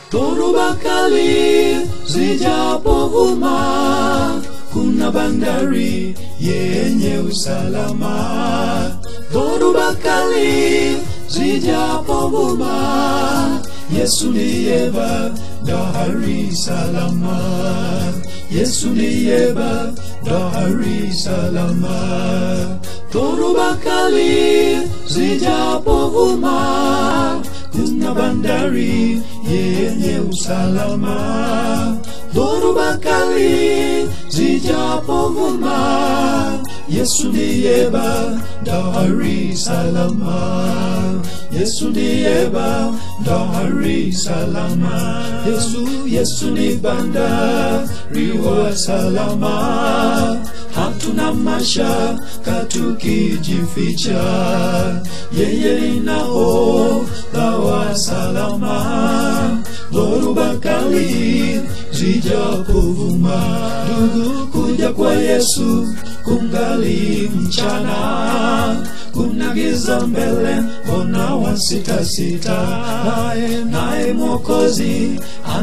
dhoruba kali zijapovuma, kuna bandari yenye usalama. Dhoruba kali zijapovuma, Yesu ndiye bandari salama. Yesu ndiye bandari salama. Dhoruba kali zijapovuma, kuna bandari yenye usalama. Dhoruba kali zijapovuma, Yesu ndiye bandari salama. Yesu ndiye bandari salama. Yesu, Yesu ni bandari wa salama. Hatuna mashaka tukijificha, yeye ni nahodha wa salama. Dhoruba kali zijapovuma, ndugu, kuja kwa Yesu kungali mchana, kuna giza mbele, mbona wasitasita? Naye naye Mwokozi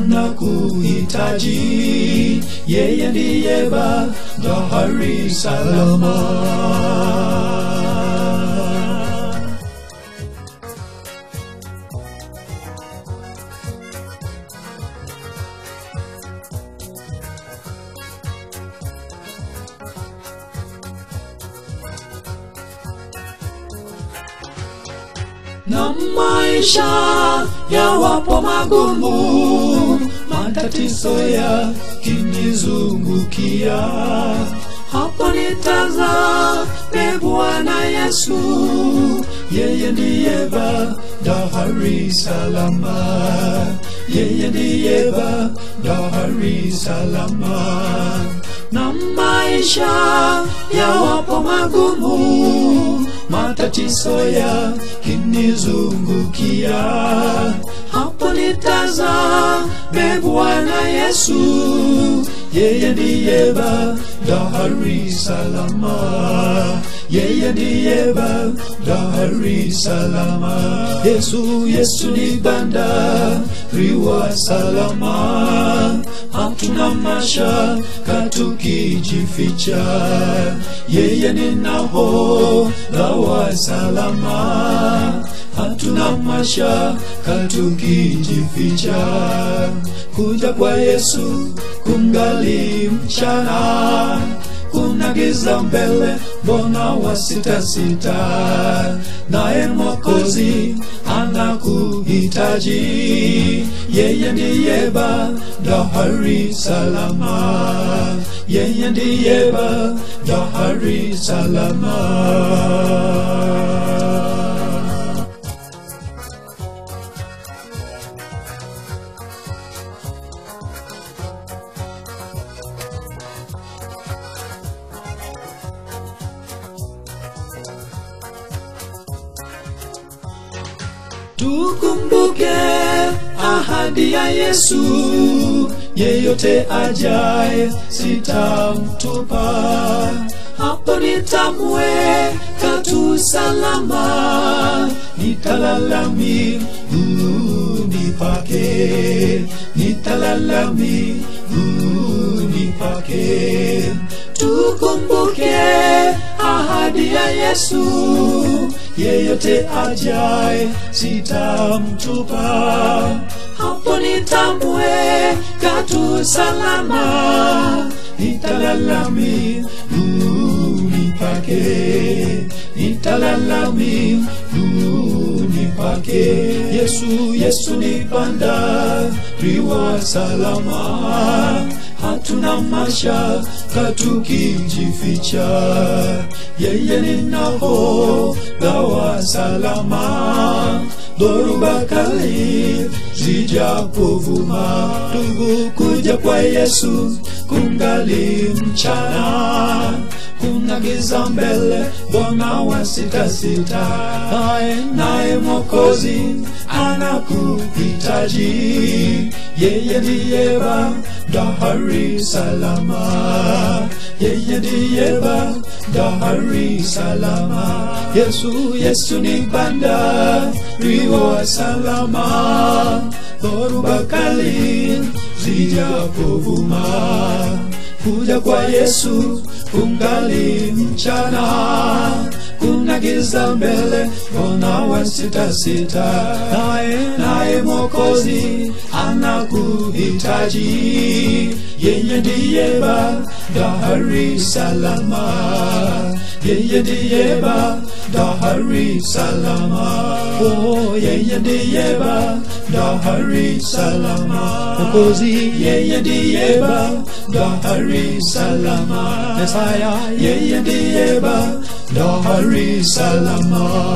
anakuhitaji, yeye ndiye bandari salama. na maisha yawapo magumu, matatizo yakinizungukia, hapo nitazame Bwana Yesu, yeye ndiye bandari salama, yeye ndiye bandari salama na maisha yawapo magumu, matatizo yakinizungukia, hapo nitazame Bwana Yesu, yeye ndiye bandari salama, yeye ndiye bandari salama. Yesu, Yesu ni bandari wa salama, hatuna mashaka tukijificha, yeye ni nahodha wa salama, hatuna mashaka tukijificha, kuja kwa Yesu kungali mchana kuna giza mbele, mbona wasitasita? Naye Mwokozi anakuhitaji, yeye ndiye bandari salama, yeye ndiye bandari salama. Tukumbuke ahadi ya Yesu, yeyote ajaye sitamtupa, hapo nitamweka tu salama, nitalala miguuni pake, nitalala miguuni pake. Tukumbuke ahadi ya Yesu, yeyote ajaye sitamtupa, hapo nitamweka tu salama, nitalala miguuni pake, nitalala miguuni pake. Yesu, Yesu ni bandari wa salama, hatuna mashaka tukijificha, yeye ni nahodha wa salama. Dhoruba kali zijapovuma, ndugu, kuja kwa Yesu kungali mchana, kuna giza mbele, mbona wasitasita? Naye naye Mwokozi anakuhitaji, yeye ndiye bandari salama, yeye ndiye bandari salama. Yesu, Yesu ni bandari wa salama, dhoruba kali zijapovuma kuja kwa Yesu kungali mchana, kuna giza mbele, mbona wasitasita? Naye naye Mwokozi anakuhitaji, yeye ndiye bandari salama, yeye ndiye bandari salama, oh, yeye ndiye bandari salama, Mwokozi yeye ndiye bandari salama, Mesaya yeye ndiye bandari salama.